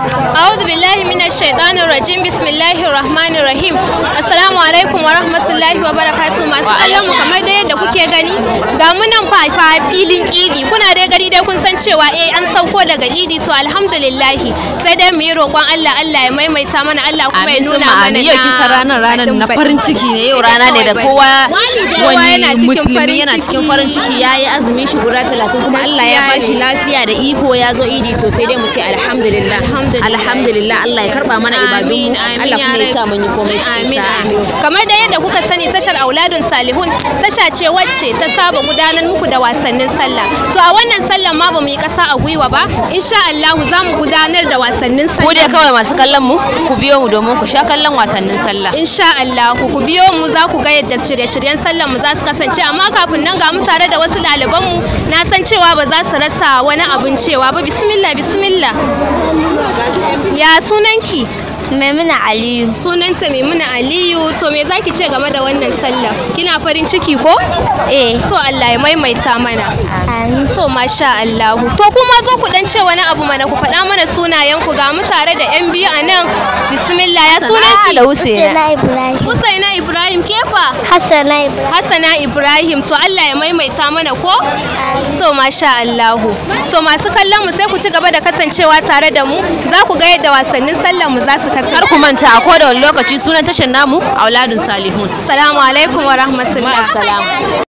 أعوذ بالله من الشيطان الرجيم بسم الله الرحمن الرحيم السلام عليكم ورحمة الله وبركاته masu kallon mu kamar da yadda kuke gani ga mu nan fa fa filin idi kuna dai gani dai kun san cewa eh an sauko daga idi to alhamdulillah sai dai mu yi roƙon Allah Allah ya maimaita mana Allah kuma ya Amin nuna summa mana amin yau kisa ranar ranar na farin ciki ne yau rana ne da kowa wani musulmi yana cikin farin ciki ya yi azumin shi guda talatin kuma Allah ya Gaskiya bashi ne. lafiya da iko ya zo idi to sai dai mu ce alhamdulillah Alhamdulillah. alhamdulillah Allah ya karba mana ibadun Amin, mu amin, Allah ya kuma ya sa Rabbi. mun yi komai cikin Amin, sa'a amin. kamar da yadda kuka sani tashar auladun salihun tasha ce wacce ta saba gudanar muku da wasannin sallah to a wannan sallan ma ba mu yi kasa a gwiwa ba insha Allah za mu gudanar da wasannin ku sallah dai kawai masu kallon mu ku biyo mu domin ku sha kallon wasannin sallah insha Allah ku biyo mu za ku ga yadda shirye-shiryen sallan mu za su kasance amma kafin nan ga mu tare da wasu ɗaliban mu na san cewa ba za su rasa wani abin cewa ba bismillah bismillah ya sunanki Maimuna Aliyu. sunanta Maimuna Aliyu to me zaki ce game da wannan sallah kina farin ciki ko Eh. to Allah ya maimaita mana Amin. to masha Allah to kuma zo ku dan ce wani abu mana ku faɗa mana sunayen ku ga mu tare da yan biyu a nan bismillah ya sunanki da Husaina Husaina Ibrahim. Husaina Ibrahim kefa Hassana Ibrahim. Hassana Ibrahim to Allah ya maimaita mana ko to masha Allah to masu kallon mu sai ku ci gaba da kasancewa tare da mu za ku ga yadda wasannin sallar mu za su kar kasance ku manta a koda wani lokaci sunan tashar namu auladun salihun assalamu alaikum wa rahmatullahi Ma'assalam.